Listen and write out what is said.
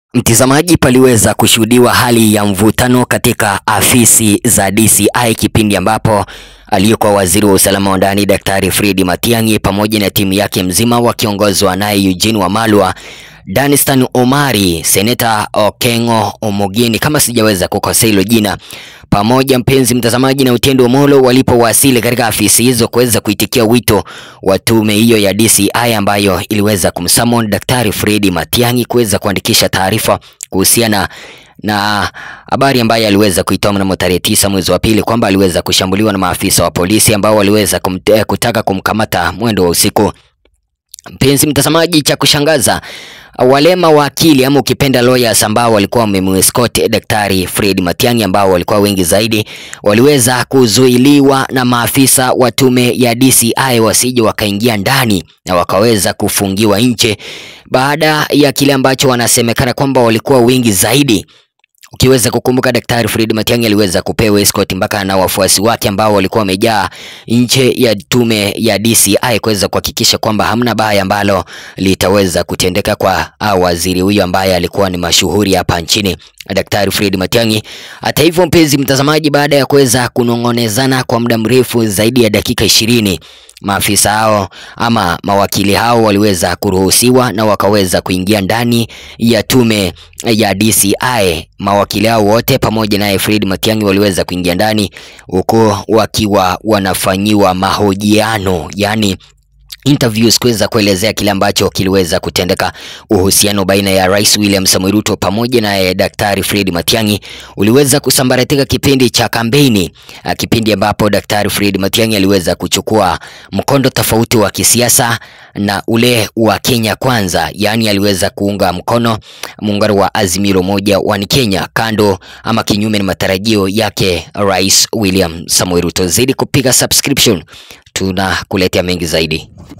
Mtizamaji, paliweza kushuhudiwa hali ya mvutano katika afisi za DCI kipindi ambapo aliyekuwa waziri wa usalama wa ndani Daktari Fred Matiang'i pamoja na timu yake mzima wakiongozwa naye Eugene Wamalwa, Danstan Omari, Seneta Okengo Omogeni, kama sijaweza kukosea hilo jina, pamoja mpenzi mtazamaji, na Otiendo Omolo walipowasili katika afisi hizo kuweza kuitikia wito wa tume hiyo ya DCI ambayo iliweza kumsummon Daktari Fred Matiang'i kuweza kuandikisha taarifa kuhusiana na habari ambayo aliweza kuitoa mnamo tarehe tisa mwezi wa pili kwamba aliweza kushambuliwa na maafisa wa polisi ambao waliweza kumte, kutaka kumkamata mwendo wa usiku. Mpenzi mtazamaji, cha kushangaza wale mawakili ama ukipenda lawyers ambao walikuwa wamemescort Daktari Fred Matiang'i ambao walikuwa wengi zaidi waliweza kuzuiliwa na maafisa wa tume ya DCI wasije wakaingia ndani na wakaweza kufungiwa nje baada ya kile ambacho wanasemekana kwamba walikuwa wengi zaidi. Ukiweza kukumbuka Daktari Fred Matiang'i aliweza kupewa escort mpaka na wafuasi wake ambao walikuwa wamejaa nje ya tume ya DCI kuweza kuhakikisha kwamba hamna baya ambalo litaweza kutendeka kwa waziri huyo ambaye alikuwa ni mashuhuri hapa nchini Daktari Fred Matiang'i. Hata hivyo, mpenzi mtazamaji, baada ya kuweza kunong'onezana kwa muda mrefu zaidi ya dakika ishirini maafisa hao ama mawakili hao waliweza kuruhusiwa na wakaweza kuingia ndani ya tume ya DCI. Mawakili hao wote pamoja naye Fred Matiang'i waliweza kuingia ndani huku wakiwa wanafanyiwa mahojiano, yani interviews kuweza kuelezea kile ambacho kiliweza kutendeka. Uhusiano baina ya Rais William Samoei Ruto pamoja na Daktari Fred Matiang'i uliweza kusambaratika kipindi cha kampeni, kipindi ambapo Daktari Fred Matiang'i aliweza kuchukua mkondo tofauti wa kisiasa na ule wa Kenya Kwanza, yaani aliweza kuunga mkono muungano wa Azimio Moja One Kenya, kando ama kinyume na matarajio yake Rais William Samoei Ruto. Zaidi kupiga subscription, tunakuletea mengi zaidi.